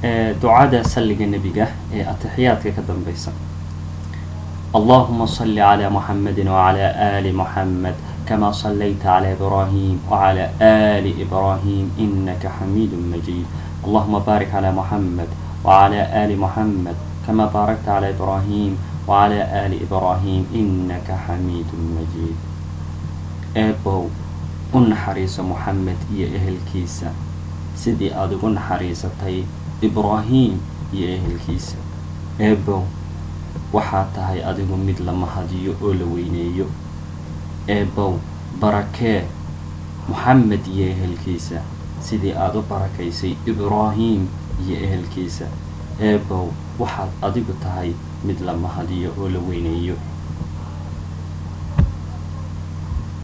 ducada salliga nebiga ee atixiyaadka ka dambeysa allahuma salli calaa muxamedi wacalaa aali muxamed kama sallayta calaa ibraahim wacalaa aali ibraahim inaka xamiidu majiid allahuma baarik calaa muxamed wacalaa aali muxamed kama baarakta calaa ibraahim wacalaa aali ibraahim inaka xamiidu majiid eebow u naxariiso moxamed iyo ehelkiisa sidii aada ugu naxariisatay ibraahim iyo ehelkiisa eebow waxaa tahay adigu mid la mahadiyo oo la weyneeyo eebow barakee moxamed iyo ehelkiisa sidii aada u barakaysay ibraahim iyo ehelkiisa eebow waxaad adigu tahay mid la mahadiyo oo la weyneeyo